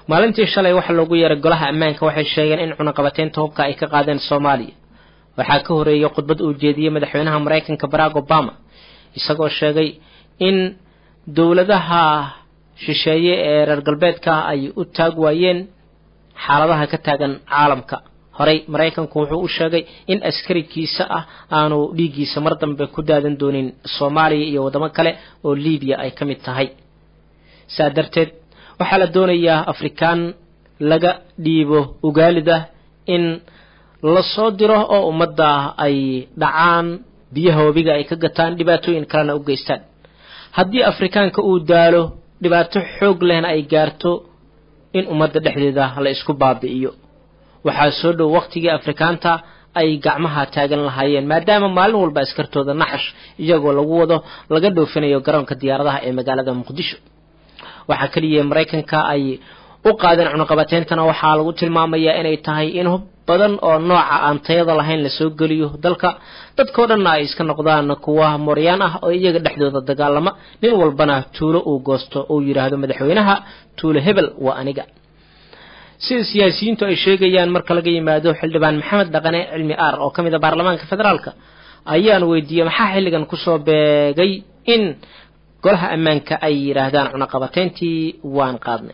maalintii shalay waxaa loogu yeeray golaha ammaanka waxay sheegeen in cunaqabateynta hubka ay ka qaadeen soomaaliya waxaa ka horeeyay khudbad uu jeediyey madaxweynaha maraykanka barack obama isagoo sheegay in dowladaha shisheeye ee reer galbeedka ay u taag waayeen xaaladaha ka taagan caalamka horey maraykanku wuxuu u sheegay in askarikiisa ah aanu dhiiggiisa mar dambe ku daadan doonin soomaaliya iyo waddamo kale oo libiya ay ka mid tahay saa darteed waxaa la doonayaa afrikaan laga dhiibo ugaalida in lasoo diro oo ummadda ay dhacaan biyaha webiga ay ka gataan dhibaatooyin kalena u geystaan haddii afrikaanka uu daalo dhibaato xoog lehna ay gaarto in ummadda dhexdeeda la isku baabi'iyo waxaa soo dhow wakhtigii afrikaanta ay gacmaha taagan lahaayeen maadaama maalin walba askartooda naxash iyagoo lagu wado laga dhoofinayo garoonka diyaaradaha ee magaalada muqdisho waxaa keliya maraykanka ay u qaadeen cunaqabateyntana waxaa lagu tilmaamayaa inay tahay in hub badan oo nooca aan tayada lahayn lasoo geliyo dalka dadkao dhanna ay iska noqdaan kuwa mooryaan ah oo iyaga dhexdooda dagaalama nin walbana tuulo uu goosto uu yidhaahdo madaxweynaha tuulo hebel waa aniga sida siyaasiyiintu ay sheegayaan marka laga yimaado xildhibaan maxamed dhaqane cilmi aar oo ka mid a baarlamaanka federaalka ayaan weydiiyey maxaa xilligan kusoo beegay in golaha ammaanka ay yidhaahdaan cunaqabateyntii waan qaadnay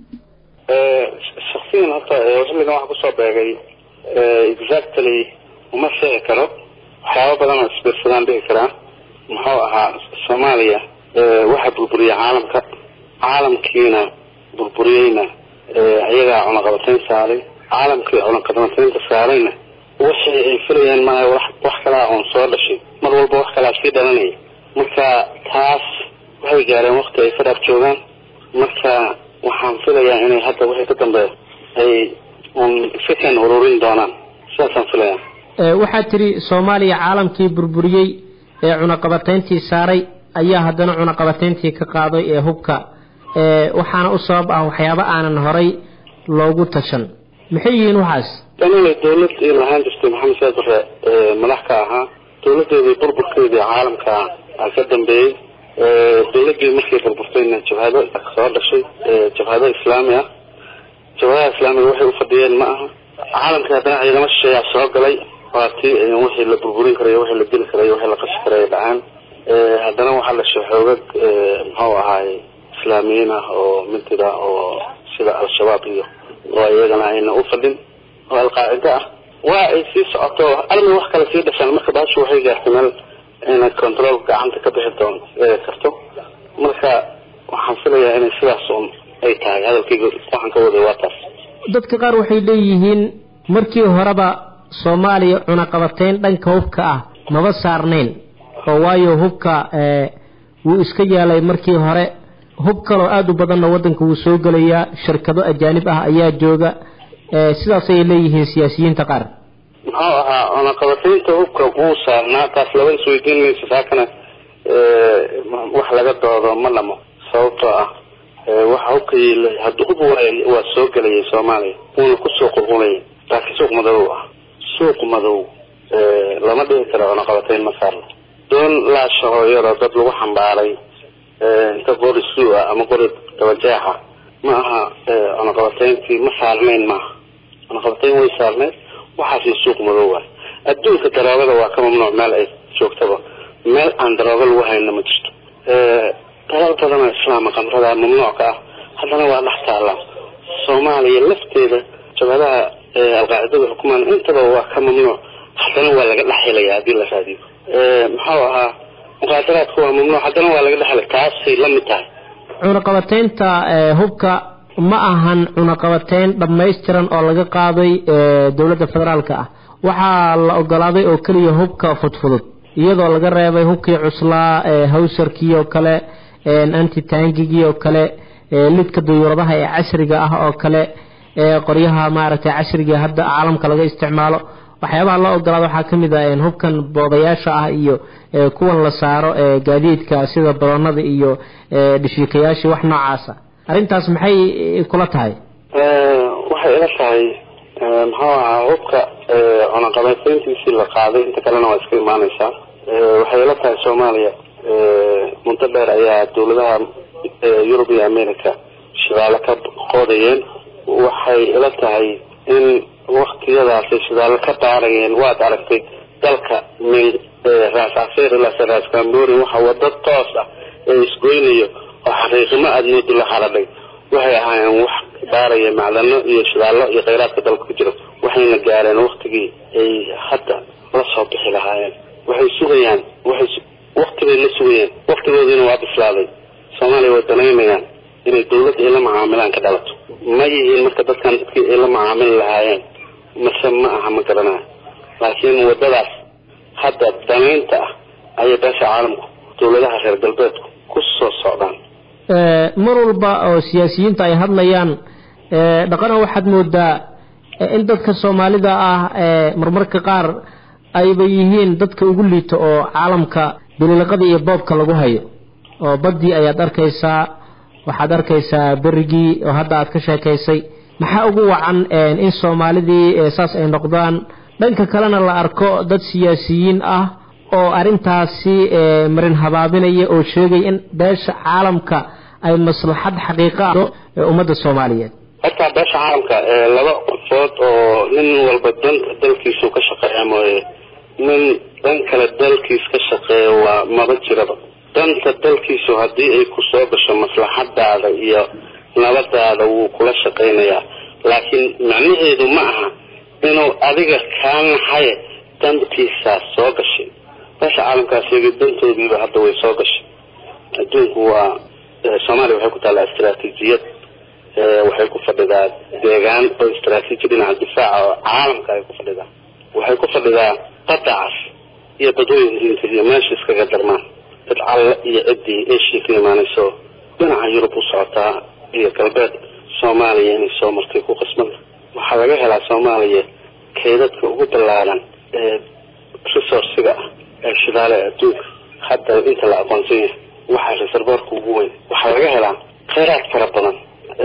shaksiyan horta xilligan waxa kusoo beegay exactly uma sheegi karo waxyaaba badan oo isbiirsadaan dhihi karaa muxuu ahaa soomaaliya waxaa burburiya caalamka caalamkiina burburiyeyna iyagaa cunaqabateyn saaray caalamkii cunaqabateynta saarayna wixii ay filayeen maaha wax kalaa oon soo dhashay mar walba wax kalaa sii dhalanaya marka taas waxay gaareen wakti ay fadhaaf joogaan marka waxaan filayaa inay hadda wixii ka dambeeya ay un fikan ururin doonaan sidaasaan filayaa waxaa tiri soomaaliya caalamkii burburiyey ee cunaqabateyntii saaray ayaa haddana cunaqabateyntii ka qaaday ee hubka waxaana u sabab ah waxyaaba aanan horay loogu tashan maxay yihiin waxaas aniga dawlad ay lahaan jirtay maxamed saad bare madax ka ahaa dawladeedii burburkeedii caalamka a ka dambeeyey dawladii markay burburtayna jabhado soo dhashay jabhado islaami ah jabhadaha islaamiga waxay ufadhiyeen ma aha caalamka haddana ciidamo shisheeyaa soo galay waa tii wixii la burburin karayo wixii la dili karayo wixii la qashi karayo dhacaan haddana waxaa dhashay xoogag muxuu ahaay islaamiyiin ah oo mintida oo sida al-shabaab iyo oo iyagana ayna u fadhin oo alqaacida ah waa ay sii socoto armi wax kale sii dhashaan marka baashu waxay gaartay meel inay control gacanta ka bixi doon karto marka waxaan filayaa inay sidaas un ay tahay hadalkayga waxaan ka waday waa taas dadka qaar waxay leeyihiin markii horeba soomaaliya cunaqabateyn dhanka hubka ah maba saarnayn oo waayo hubka wuu iska yeelay markii hore hub kaloo aada u badanna waddanka wuu soo gelayaa shirkado ajaanib ah ayaa jooga sidaasay leeyihiin siyaasiyiinta qaar muxuu ahaa cunaqabateynta hubka wuu saarnaa taas laba isweydiin maysa saakana wax laga doodo ma dhamo sababtoo ah waxa hubka yeelay hadda hub waa soo gelayay soomaaliya wuuna kusoo qulqulayay laakiin suuq madow ah suuq madow lama dhihi karo cunaqabateyn ma saarno doon laashaho iyadoo dad lagu xambaaray inta qori suu ah ama qori dabajeexa ma aha cunaqabateyntii ma saarnayn maaha cunaqabateyn way saarnayd waxaasna suuq madow ah adduunka daroogada waa ka mamnuuc meel ay joogtaba meel aan daroogo lagu hayna ma jirto dalal badanoo islaama qamrada mamnuuc ka ah haddana waa dhex taallaa soomaaliya lafteeda jabhadaha alqaacidada xukumaan intaba waa ka mamnuuc haddana waa laga dhex helaya haddii la raadiyo muxuu ahaa muqaadaraadku waa mamnuuc haddana waa laga dhex helay taasay la mid tahay cunaqabateynta hubka ma ahan cunaqabateyn dhammaystiran oo laga qaaday dowladda federaalka ah waxaa la ogolaaday oo keliya hubka fudfudud iyadoo laga reebay hubkii cuslaa hawsarkii oo kale antitangigii oo kale lidka duyuuradaha ee casriga ah oo kale qoryaha maaragtay casriga hadda caalamka laga isticmaalo waxyaabaha loo ogolaada waxaa ka mid ah hubkan boodayaasha ah iyo kuwan la saaro gaadiidka sida baroonada iyo dhishiikayaashii wax noocaasa arrintaas maxay kula tahay waxay ila tahay muxuu ahaa hubka cunaqabateyntiisii la qaaday inta kalena waa iska imaaneysaa waxay ila tahay soomaaliya muddo dheer ayaa dawladaha yurub iyo america shibaalo ka qoodayeen waxay ila tahay in waktiyadaasi shidaallo ka baarayeen waad aragtay dalka min raas casiir ilaa raas kambori waxa wado toos ah ee isgoynayo oo xaqiiqimo aada moodo la haradhay waxay ahaayeen wax baaraya macdano iyo shidaallo iyo kheyraadka dalka ku jira waxayna gaareen waktigii ay hadda la soo bixi lahaayeen waxay sugayaan waxay waktibay la sugayeen waktigoodiina waa bislaaday soomaaliya way danaynayaan inay dawladda ay la macaamilaan ka dhalato ma yihiin marka dadkan dadkii ay la macaamili lahaayeen mase ma aha ma garanayo laakiin wadadaas hadda danaynta ah ayay beesha caalamku dawladaha reer galbeedku ku soo socdaan mar walba oo siyaasiyiinta ay hadlayaan dhaqana waxaad moodaa in dadka soomaalida ah marmarka qaar ayba yihiin dadka ugu liito oo caalamka daliilaqada iyo boobka lagu hayo oo baddii ayaad arkaysaa waxaad arkaysaa berigii oo hadda aad ka sheekaysay maxaa ugu wacan in soomaalidii saas ay noqdaan dhanka kalena la arko dad siyaasiyiin ah oo arrintaasi marin habaabinaya oo sheegay in beesha caalamka ay maslaxad xaqiiqa ee ummadda soomaaliyeed horta beesha caalamka laba qofood oo nin walba danta dalkiisu ka shaqeeya mooye nin dhan kale dalkiis ka shaqeeya waa maba jiraba danta dalkiisu haddii ay ku soo gasho maslaxadaada iyo nabadaada wuu kula shaqaynayaa laakiin macnaheedu ma aha inuu adiga kaa naxaye dantiisaa soo gashay beesha caalamkaa sheegay dantoodiiba hadda way soo gashay adduunku waa soomaaliya waxay ku taallaa istaraatiijiyad waxay ku fadhidaa deegaan oo istaraatiiji dhinaca difaaca oo caalamka ay ku fadhidaa waxay ku fadhidaa badacas iyo badooyinka iyo meesha iskaga darmaan dad calle iyo ciddii asia ka imaanayso dhinaca yurub u socotaa iyo galbeed soomaaliya inay soo martay ku qasbanta waxaa laga helaa soomaaliya keydadka ugu ballaaran ee resourciga ah ee shidaale adduunka hadda inta la aqoonsan yahay waxaa reservoorka ugu weyn waxaa laga helaa kheyraad fara badan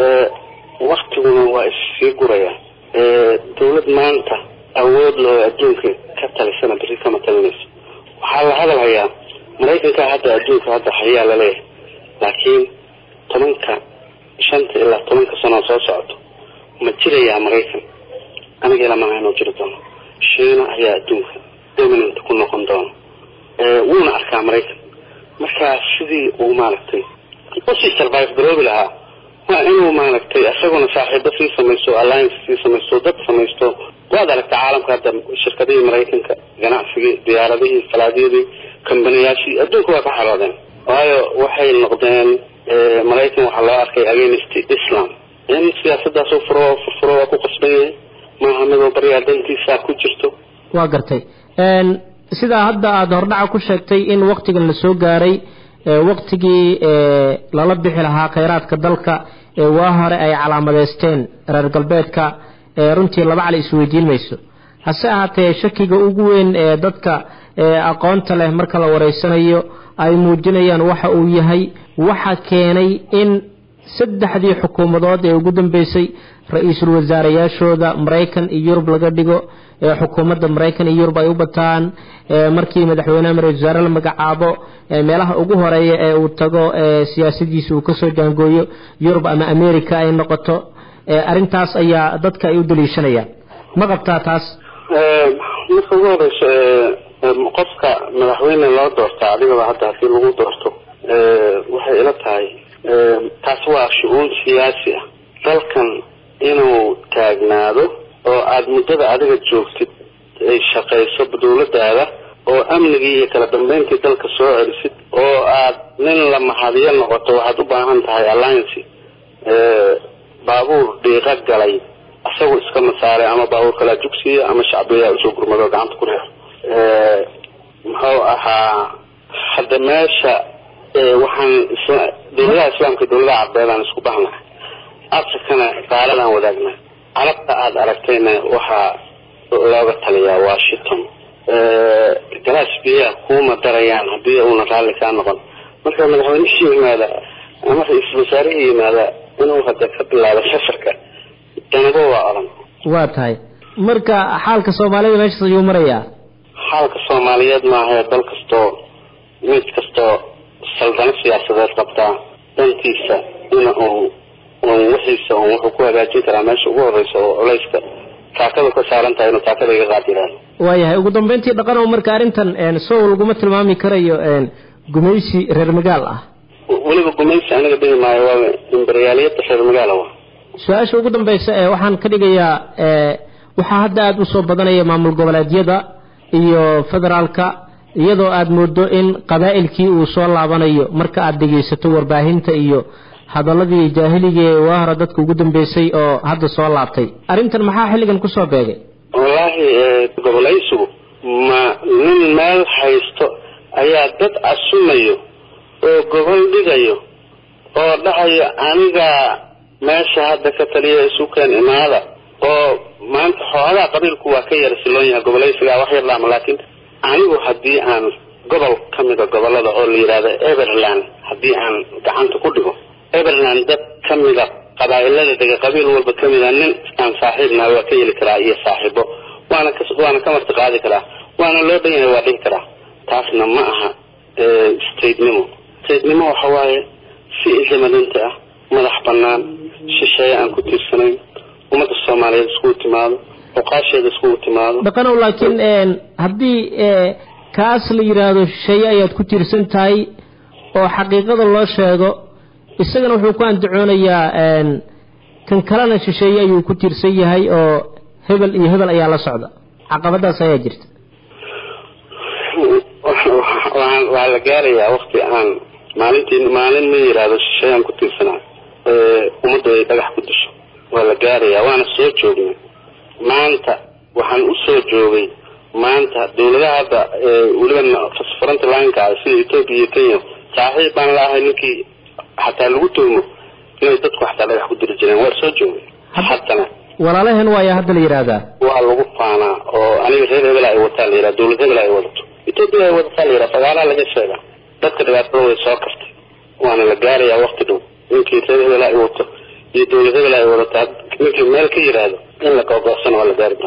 waktiguna waa issii guraya dawlad maanta awood loo adduunka ka talisana beri kama talinayso waxaa la hadal hayaa maraykanka hadda adduunka hadda hayaa laleeyahay laakiin tobanka shanta ilaa tobanka sanoo soo socoto ma jirayaa maraykan aniga ilamaha inuu jiri doono shiina ayaa adduunka dominant ku noqon doono wuuna arkaa maraykan markaa sidii uu maaragtay usii survive garoobi lahaa waa inuu maaragtay isaguna saaxiibo sii samaysto alliance sii samaysto dad samaysto waad aragta caalamka hadda shirkadihii maraykanka ganacsigii diyaaradihii falaadyadii kambaniyaashii adduunka waa ka xaroodeen waayo waxay noqdeen maraykan waxaa loo arkay against islam in siyaasadaas u furo furfuro waa ku qasban yahay maaha midoo baryaa dantiisa ku jirto waa gartay sidaa hadda aada hordhaca ku sheegtay in waktigan la soo gaaray waktigii lala bixi lahaa khayraadka dalka waa hore ay calaamadeysteen reer galbeedka runtii laba cali isweydiin mayso hase ahaatee shakiga ugu weyn ee dadka aqoonta leh marka la wareysanayo ay muujinayaan waxa uu yahay waxa keenay in saddexdii xukuumadood ee ugu dambeysay ra-iisul wasaareyaashooda maraykan iyo yurub laga dhigo xukuumadda maraykan iyo yurub ay u bataan markii madaxweyneha ra-isul wasaare la magacaabo meelaha ugu horeeya ee uu tago siyaasadiisa uu kasoo jaangooyo yurub ama america ay noqoto arrintaas ayaa dadka ay u daliishanayaan ma qabtaa taas marka ugu horeyso qofka madaxweyne loo doorta adigaba hadda hadii lagu doorto waxay ila tahay taas waa shu-uun siyaasi ah dalkan inuu taagnaado oo aada muddada adiga joogtid ay shaqayso dawladaada oo amnigii iyo kala dambeyntii dalka soo celisid oo aad nin la mahadiyo noqoto waxaad u baahan tahay alliance baabuur dhiiqa galay isagoo iska masaaray ama baabuur kalaa jugsiya ama shacbiyaa usoo gurmado gacanta ku reer muxuu ahaa hadda meesha waxaan dawladaha islaamka dawladaha carbeedaan isku bahnahay afrikana gaaladaan wadaagna carabta aada aragtayna waxaa looga taliyaa washington galaas biyaa kuuma darayaan haddii uuna raalli kaa noqon marka madaxweynihii yimaada ama ra-iisul wasaarihii yimaada inuu hadda ka bilaabo safarka danabo waa odhan waa tahay marka xaalka soomaalida meeshaas ayuu marayaa xaalka soomaaliyeed maahae dal kastoo mid kastoo saldano siyaasadeed qabtaa dantiisa in uu on wixiisa on wuxuu ku hagaajin karaa meesha ugu horeysa oo culayska taakada ka saaran tahay inuu taakada iga qaad yidhaahdo waayahay ugu dambeyntii dhaqanow marka arrintan sow laguma tilmaami karayo gumaysi reer magaal ah weliba gumaysi aniga dhihi maayo waa imberiyaaliyada reer magaala wa su-aasha ugu dambeysa ee waxaan ka dhigayaa waxaa hadda aada usoo badanaya maamul goboleedyada iyo federaalka iyadoo aada moodo in qabaa'ilkii uu soo laabanayo marka aada dhegaysato warbaahinta iyo hadaladii jaahiligii ee waa hore dadka ugu dambeysay oo hadda soo laabtay arrintan maxaa xilligan kusoo beegay wallaahi gobolaysigu ma nin meel haysto ayaa dad casumayo oo gobol dhigayo oo dhahayo anigaa meesha hadda ka taliya isukeen imaada oo maanta xoogaa qabiilku waa ka yara siloon yahay gobolaysigaa wax yar laama laakiin anigu haddii aan gobol ka mida gobolada oo la yidhaahdo everland haddii aan gacanta ku dhigo everland dad ka mida qabaa'ilada dega qabiil walba ka mida nin aan saaxiibnaha waa ka yeli karaa iyo saaxiibo waana ka waana ka marti qaadi karaa waana loo dhan yahay waa dhihi karaa taasna ma aha statenimo statenimo waxa waaye si isamalinta ah madax banaan shisheeye aan ku tiirsanayn ummadda soomaaliyeed iskugu timaado oqaasheeda iskugu timaado dhaqanow laakiin haddii kaas la yidhaahdo shisheeye ayaad ku tiirsan tahay oo xaqiiqada loo sheego isagana wuxuu ku andacoonayaa kan kalena shisheeye ayuu ku tiirsan yahay oo hebel iyo hebel ayaa la socda caqabadaas ayaa jirta waa la gaarayaa wakti aan maalintii maalin ma yidhaahdo shisheeye aan ku tiirsanaa ummadda ay dhagax ku disho waa la gaarayaa waana soo joognay maanta waxaan u soo joogay maanta dawladaha hadda weliba frontlineka ah sida ethoopia iyo kenya saaxiib baan la ahay ninkii xataa lagu tuhmo inay dadku xataa dhagax ku diri jireen waa soo joogay haddana walaalaheen waaya hadda la yidhaahdaa waa lagu faanaa oo aniga reer hebel ay wataa la yidhaha dawlad hebel ay wadato ethoopia ay wadataa la yidhaha sagaalaa laga sheegaa dadka dhibaatada way soo kartay waana la gaarayaa wakti dhow ninkii reer hebel ay wato iyo dawlad hebel ay wadataa ninkii meel ka yidhaahdo in la googoorsana waa la gaari doona